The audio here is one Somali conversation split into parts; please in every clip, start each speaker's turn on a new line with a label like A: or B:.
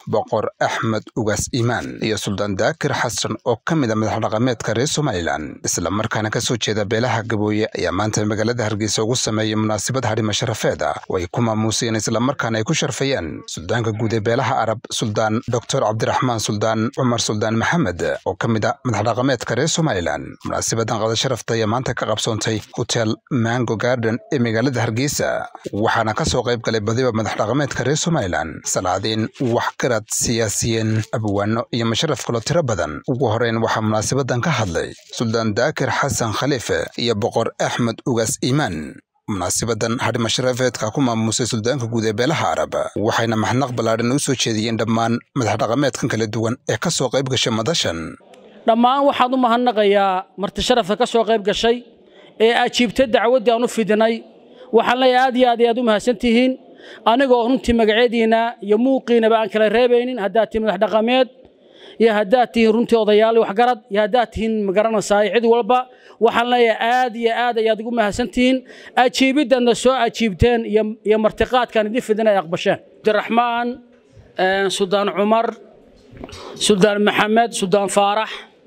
A: boqor axmed ugaas iimaan iyo suldaan daakir xasan oo ka mid a madax dhaqameedka reer somalilan islamarkaana ka soo jeeda beelaha gabooye ayaa maanta magaalada hargeysa ugu sameeyey munaasabad hadhima sharafeed ah oo ay ku maamuuseen islamarkaana ay ku sharfayeen suldaanka guud ee beelaha arab suldaan doctor cabdiraxmaan suldaan cumar suldaan maxamed oo ka mid a madax dhaqameedka reer somalilan munaasabadan qada sharafta ayaa maanta ka qabsoontay hotel mango garden ee magaalada hargeysa waxaana ka soo qayb galay badiba madax dhaqameedka reer somalilan salaadiin waxgarad siyaasiyiin abwaano iyo masharaf kaloo tiro badan ugu horeyn waxaa munaasabadan ka hadlay suldaan daakir xasan khaliife iyo boqor axmed ugaas iimaan munaasabadan hadhima sharafeedka ku maamuusay suldaanka guud ee beelaha arab waxayna maxnaq ballaadhan u soo jeediyeen dhammaan madax dhaqameedkan kala duwan ee ka soo qayb gashay madashan
B: dhammaan waxaan u mahadnaqayaa marti sharafka ka soo qayb gashay ee ajiibtay dacwaddii aan u fidinay waxaan leeyahay aad iyo aad ayaad u mahadsan tihiin anigoo runtii magaceediina iyo muuqiinaba aan kala reebaynin haddaad tihiin madax dhaqameed iyo haddaad tihiin runtii odayaal waxgarad iyo haddaad tihiin magaranaysaa cid walba waxaan leeyahay aad iyo aad ayaad ugu mahadsan tihiin ajiibiddaadna soo ajiibteen iyo martiqaadkaan idin fidin ay aqbasheen cabdiraxmaan suldaan cumar suldaan maxamed suldaan faarax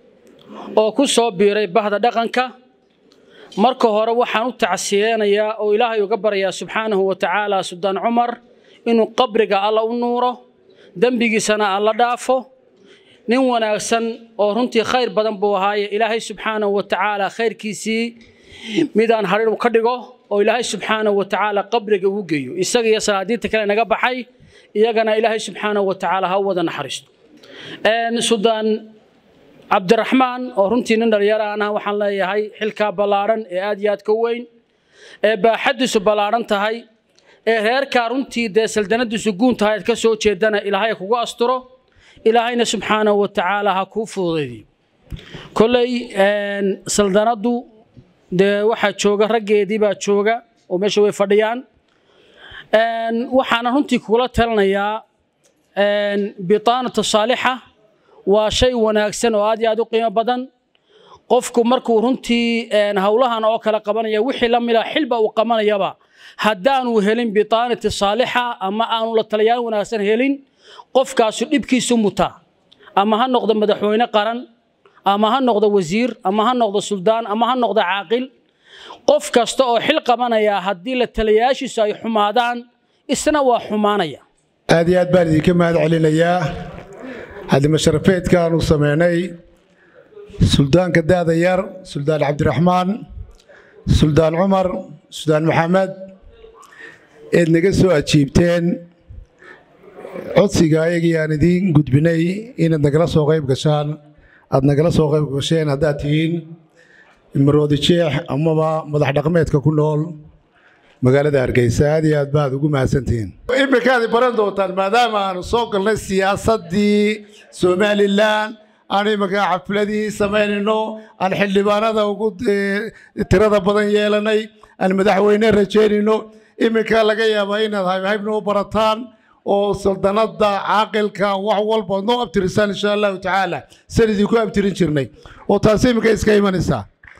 B: oo ku soo biiray bahda dhaqanka marka hore waxaan u tacsiyeenayaa oo ilaahay uga baryayaa subxaanahu wa tacaala suldaan cumar inuu qabriga alla u nuuro dembigiisana alla dhaafo nin wanaagsan oo runtii khayr badan buu ahaaye ilaahay subxaanahu wa tacaala khayrkiisii midaan hadhin u ka dhigo oo ilaahay subxaanahu wa tacaala qabriga ugu geeyo isaga iyo salaadiinta kale naga baxay iyagana ilaahay subxaanahu wa tacaala ha u wada naxariisto suldaan cabdiraxmaan oo runtii nin dhalinyaro aan ah waxaan leeyahay xilkaa ballaadhan ee aad iyo aad ka weyn ee baaxaddiisu ballaadhan tahay ee reerkaa runtii dee saldanadiisu guun tahay aad ka soo jeedana ilaahay kugu asturo ilaahayna subxaanahu wa tacaala ha kuu fududaydiyo kolley saldanaddu dee waxaa jooga raggeedii baa jooga oo meesha way fadhiyaan waxaana runtii kugula talinayaa bitaanatu saalixa waa shay wanaagsan oo aad iyo aad u qiimo badan qofku markuu runtii howlahan oo kale qabanaya wixii la mida xilba uu qabanayaba haddaanu helin bitaanati saalixa ama aanu la taliyaan wanaagsan helin qofkaasu dhibkiisu mutaa ama ha noqdo madaxweyne qaran ama ha noqdo wasiir ama ha noqdo suldaan ama ha noqdo caaqil qof kasta oo xil qabanaya haddii la taliyayaashiisu ay xumaadaan isna waa xumaanaya
C: aad iyo aad baan idinka mahad celinayaa hadima sharafeedkaanu samaynay suldaanka daada yar suldaan cabdiraxmaan suldaan cumar suldaan maxamed eed naga soo ajiibteen codsiga ayagii aan idiin gudbinay inaad nagala soo qayb gashaan aad nagala soo qayb gasheen haddaad tihiin maroodi jeex amaba madax dhaqmeedka ku nool magaalada hargeysa aad iyo aad baad ugu mahadsantihiin iminkaad baran doontaan maadaama aanu soo galnay siyaasaddii somalilan aan iminka xafladii samaynayno aan xildhibaanada ugu tirada badan yeelanay aan madaxweyne rajaynayno iminka laga yaabaa inaad haybhaybna u barataan oo saldanada caaqilka wax walba noo abtirisaan insha allahu tacaala san idinku abtirin jirnay oo taasi iminka iska imanaysaa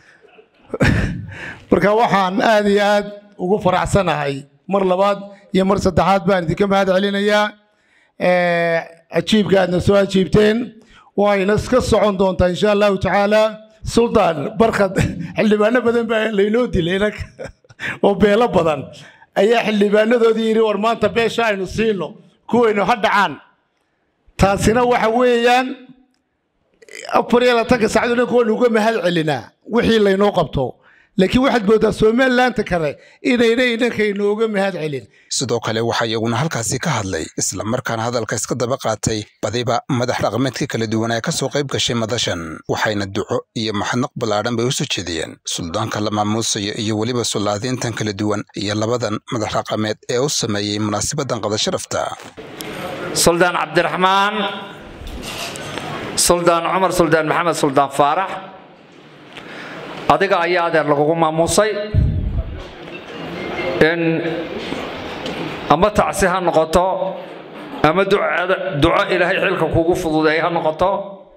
C: marka waxaan aad iyo aad ugu faraxsanahay mar labaad iyo mar saddexaad baan idinka mahad celinayaa ajiibka aadna soo ajiibteen wayna iska socon doontaa insha allahu tacaala suldaan barkad xildhibaano badan baa laynoo dilay oo beelo badan ayaa xildhibaanadoodii yidhi war maanta beesha aynu siino kuwaynu ha dhacaan taasina waxa weeyaan afar iyo labaatanka saacadood dhanka waynu uga mahad celinaa wixii laynoo qabto laakiin waxaad moodaa somalilaanta kale inayna idhanka inooga mahad celin
A: sidoo kale waxaa iyaguna halkaasi ka hadlay islamarkaana hadalka iska daba qaatay badiba madax dhaqameedka kala duwan ee ka soo qayb gashay madashan waxayna duco iyo maxnaq ballaadhan bay u soo jeediyeen suldaanka la maamuusayo iyo weliba sulaadiintan kala duwan iyo labadan madax dhaqameed ee u sameeyey munaasabadan qada sharafta
D: suldaan cabdiraxmaan suldaan cumar suldaan maxamed suldaan faarax adiga ayaa adeer lagugu maamuusay in ama tacsi ha noqoto ama duco ilaahay xilka kugu fududeey ha noqoto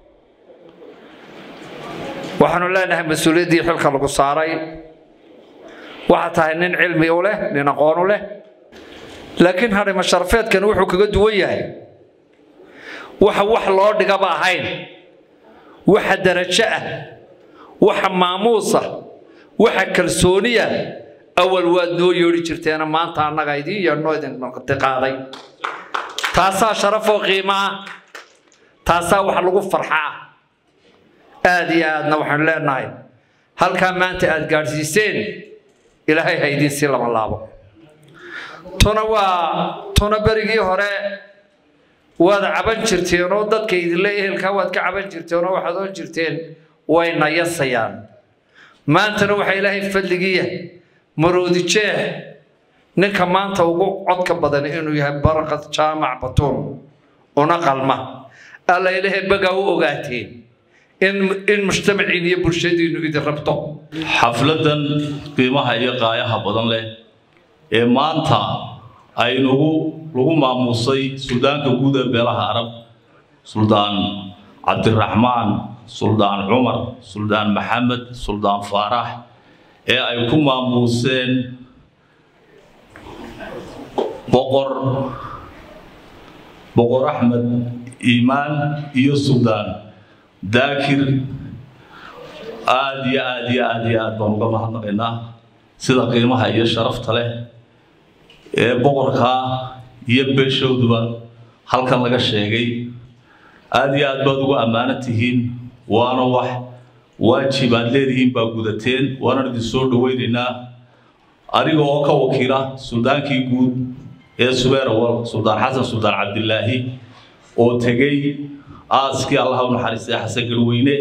D: waxaanu leenahay mas-uuliyaddii xilka lagu saaray waxaa tahay nin cilmi u leh nin aqoon u leh laakiin hadhima sharafeedkan wuxuu kaga duwan yahay waxa wax loo dhigaba ahayn waxa darajo ah waxa maamuusa waxa kalsooniya awal waad noo yeedhi jirteena maanta annaga idiin yeedhnoo idin qaaday taasaa sharafoo qiimo ah taasaa wax lagu farxaa aad iyo aadna waxaanu leenahay halkaa maanta aad gaadhsiiseen ilaahay ha idiin sii lama laabo tuna waa tuna berigii hore waad caban jirteenoo dadka idinle ehelkaa waad ka caban jirteenoo waxaad oon jirteen way nayasayaan maantana waxaa ilaahay fadligiiya maroodi jeex ninka maanta ugu codka badan inuu yahay barqad jaamac batuun una qalma alla ilaahay bagaa u ogaateen in mujtamaciin iyo bulshadiinnu idin rabto
E: xafladan qiimaha iyo qaayaha badan leh ee maanta aynugu lagu maamuusay suldaanka guud ee beelaha arab suldaan cabdiraxmaan suldaan cumar suldaan maxamed suldaan faarax ee ay ku maamuuseen boqor boqor axmed iimaan iyo suldaan daakir aada iyo aada iyo aada iyo aad baan uga mahadnaqaynaa sida qiimaha iyo sharafta leh ee boqorkaa iyo beeshowduba halkan laga sheegay aada iyo aad baad ugu ammaano tihiin waana wax waajib aad leedihiin baa gudateen waana idin soo dhowaynaynaa adiga oo ka wakiila suldaankii guud ee subeerawal suldaan xasan suldaan cabdilaahi oo tegey aaskii allaha u naxariistay xasan galweyne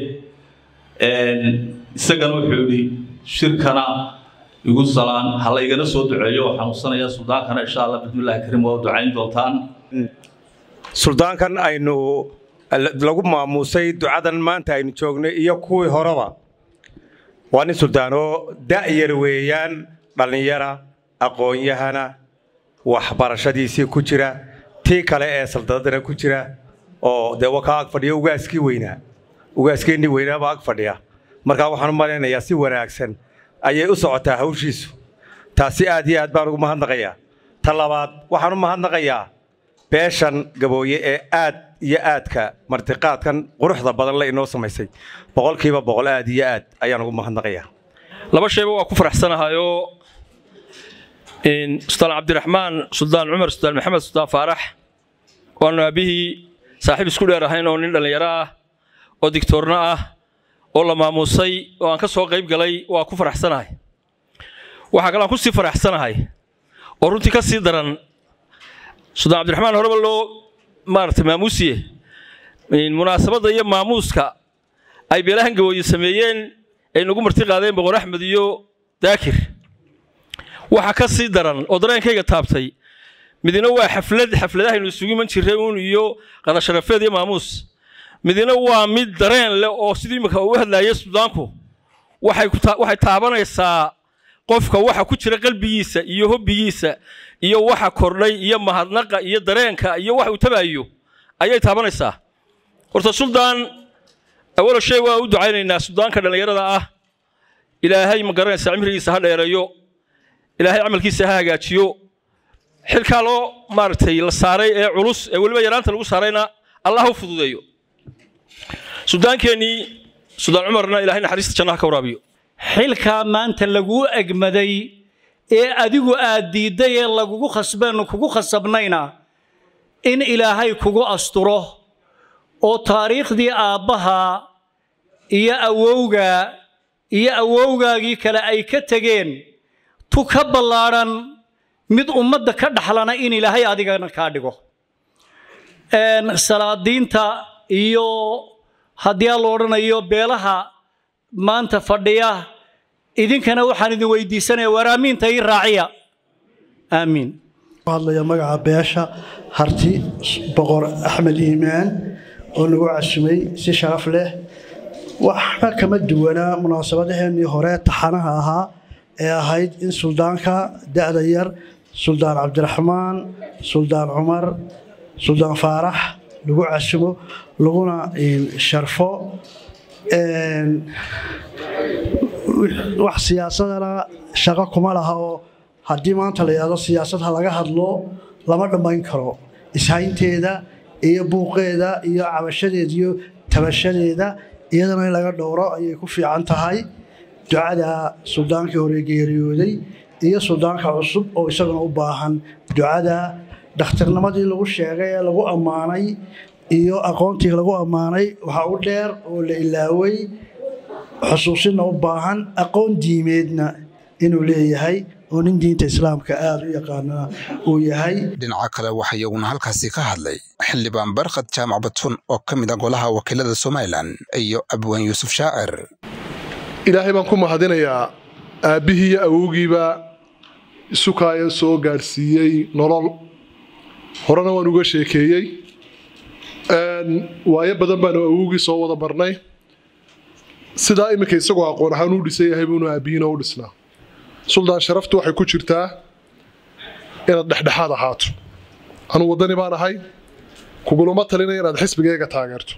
E: isagana wuxuu yidhi shirkana igu salaan ha la igana soo duceeyo oo xanuunsanayaa suldaankana insha allah bismillahi kariim waa u ducayn doontaan
F: suldaankan aynu lagu maamuusay ducadan maanta aynu joognay iyo kuwii horeba waa nin suldaanoo da'yar weeyaan dhallinyara aqoon-yahana waxbarashadiisii ku jira tii kale ee saldadadana ku jira oo dee wakaa ag fadhiya ugaaskii weynaa ugaaskeenii weynaabaa ag fadhiya markaa waxaan u malaynayaa si wanaagsan ayay u socotaa hawshiisu taasi aad iyo aad baan ugu mahadnaqayaa ta labaad waxaan u mahadnaqayaa beeshan gabooye ee aad iyo aadka martiqaadkan quruxda badan le inoo samaysay boqolkiiba boqol aad iyo aad ayaan ugu mahadnaqayaa
G: laba shayba waa ku faraxsanahayoo suldaan cabdiraxmaan suldaan cumar suldaan maxamed suldaan faarax waanu aabihii saaxiib isku dheer ahayn oo nin dhallinyaro ah oo digtoorno ah oo la maamuusay oo aan ka soo qayb galay waa ku faraxsanahay waxaa kale aan ku sii faraxsanahay oo runtii ka sii daran suldaan cabdiraxmaan horeba loo maaragtay maamuusiye munaasabadda iyo maamuuska ay beelahan gabooye sameeyeen ay nagu marti qaadeen boqor axmed iyo daakir waxaa ka sii daran oo dareenkayga taabtay midina waa xaflad xafladahaynu isugu iman jirray uun iyo qadasharafeed iyo maamuus midina waa mid dareen leh oo sidii imika uu hadlaayay sudaanku waxay taabanaysaa qofka waxa ku jira qalbigiisa iyo hobbigiisa iyo waxa kordhay iyo mahadnaqa iyo dareenka iyo wax uu tabaayo ayay taabanaysaa horta suldaan awalo shay waa u ducaynaynaa sudaanka dhallinyarada ah ilaahay ma garanaysaa cimrigiisa ha dheereeyo ilaahay camalkiisa ha hagaajiyo xilkaa loo maaragtay la saaray ee culus ee weliba yaraanta lagu saarayna allah u fududeeyo suldaankeenii suldaan cumarna ilaahay naxariista jannaha ka waraabiyo
H: xilkaa maanta laguu egmaday ee adigu aad diidday ee lagugu khasbeen kugu khasabnayna in ilaahay kugu asturo oo taariikhdii aabbaha iyo awowga iyo awowgaagii kale ay ka tegeen tu ka ballaadhan mid ummadda ka dhaxlana in ilaahay adigana kaa dhigo salaadiinta iyo haddii aan la odhanayo beelaha maanta fadhiya idinkana waxaan idin weydiisanaya war aamiinta ii raaciya aamiin
I: hadlaya magaca beesha harti boqor axmed iimaan oo nagu casumay si sharaf leh waxba kama duwanaa munaasabadaheenii hore taxanaha ahaa ee ahayd in suldaanka da'da yar suldaan cabdiraxmaan suldaan cumar suldaan faarax lagu casumo laguna sharfo wax siyaasadana shaqo kuma laha oo haddii maanta la yidhahdo siyaasad ha laga hadlo lama dhammayn karo ishaynteeda iyo buuqeeda iyo cabashadeeda iyo tabashadeeda iyadana in laga dhowro ayay ku fiican tahay ducada suldaankii hore geeriyooday iyo suldaanka cusub oo isaguna u baahan ducada dhakhtarnimadii lagu sheegay ee lagu ammaanay iyo aqoontii lagu ammaanay waxaa u dheer oo la ilaaway xusuusinna u baahan aqoon diimeedna inuu leeyahay oo nin diinta islaamka aada u yaqaana uu yahay
A: dhinaca kale waxaa iyaguna halkaasi ka hadlay xildhibaan barkhad jaamac batun oo ka mid ah golaha wakiilada somalilan iyo abwaan yuusuf shaacir
J: ilaahay baan ku mahadinayaa aabbihii iyo awowgiiba isukaaya soo gaadhsiiyey nolol horena waan uga sheekeeyey waayo badan baanu awowgii soo wada barnay sidaa iminka isagoo aqoon ahaan u dhisan yahay buunu aabbihiina u dhisnaa suldaan sharaftu waxay ku jirtaa inaad dhexdhexaad ahaato anuu waddani baan ahay kugulama talinaya inaad xisbigayga taageerto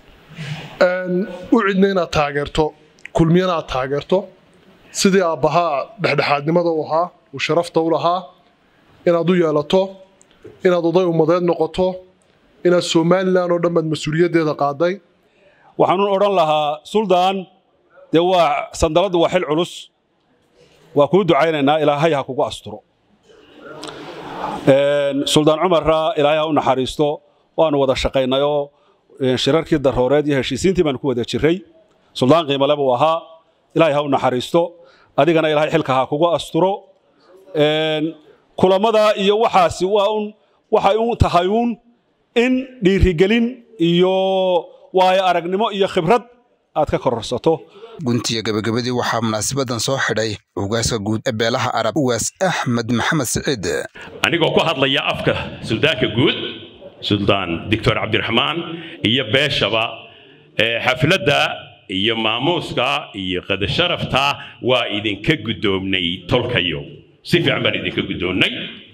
J: u cidna inaad taageerto kulmiyana aad taageerto sidii aabbahaa dhexdhexaadnimada u ahaa uu sharafta u lahaa inaad u yeelato inaad oday ummadeed noqoto inaad somalilan oo dhan baad mas-uuliyaddeeda qaaday
K: waxaanun odhan lahaa suldaan dee waa sandaladdu waa xil culus waa kuu ducaynaynaa ilaahay ha kugu asturo suldaan cumarra ilaahay ha u naxariisto waanu wada shaqaynayoo shirarkii darooreed iyo heshiisiintii baanu ku wada jirray suldaan qiimale buu ahaa ilaahay ha u naxariisto adigana ilaahay xilka ha kugu asturo kulamada iyo waxaasi waa un waxay un tahay uun in dhiirigelin iyo waayo aragnimo iyo khibrad aad ka kororsato
A: guntiya gebagabadii waxaa munaasabadan soo xidhay ugaaska guud ee beelaha arab ugaas axmed maxamed siciid
L: anigoo ku hadlaya afka suldaanka guud suldaan doctor cabdiraxmaan iyo beeshaba xafladda iyo maamuuska iyo qadasharafta waa idinka guddoomnay tolkayo si fiican baan idinka guddoonnay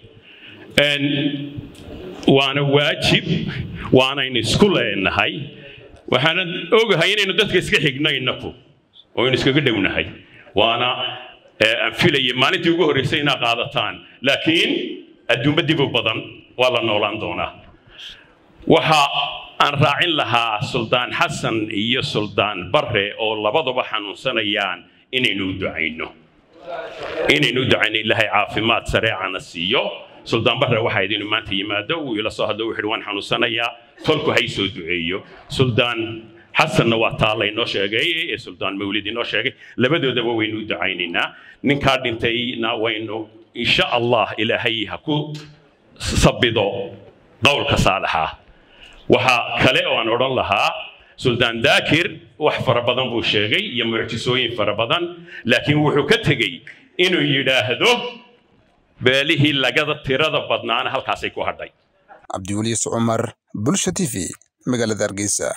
L: waana waajib waanaynu isku leenahay waxaanan ogahay inaynu dadka iska xigno innaku oo aynu iskaga dhownahay waana aan filaya maalintii ugu horreysay inaa qaadataan laakiin adduunba dibu badan waa la noolaan doonaa waxa aan raacin lahaa suldaan xasan iyo suldaan barre oo labaduba xanuunsanayaan inaynu u ducayno inaynu u ducayno ilaahay caafimaad sareecana siiyo suldaan barre waxaa idinu maanta yimaado uu ila soo hadlo wuxuu waan xanuunsanayaa tolku hay soo duceeyo suldaan xasanna waa taa laynoo sheegay ee suldaan mawlid inoo sheegay labadoodaba waynu u ducaynaynaa ninkaa dhintayna waynu insha allah ilaahay ha ku sabido qowlka saalaxa waxaa kale oo aan odhan lahaa suldaan daakir wax fara badan buu sheegay iyo mucjisooyin fara badan laakiin wuxuu ka tegey inuu yidhaahdo beelihii lagada tirada badnaana halkaasay ku hadhay
A: cabdiweliis cumar bulsha t v magaalada hargeysa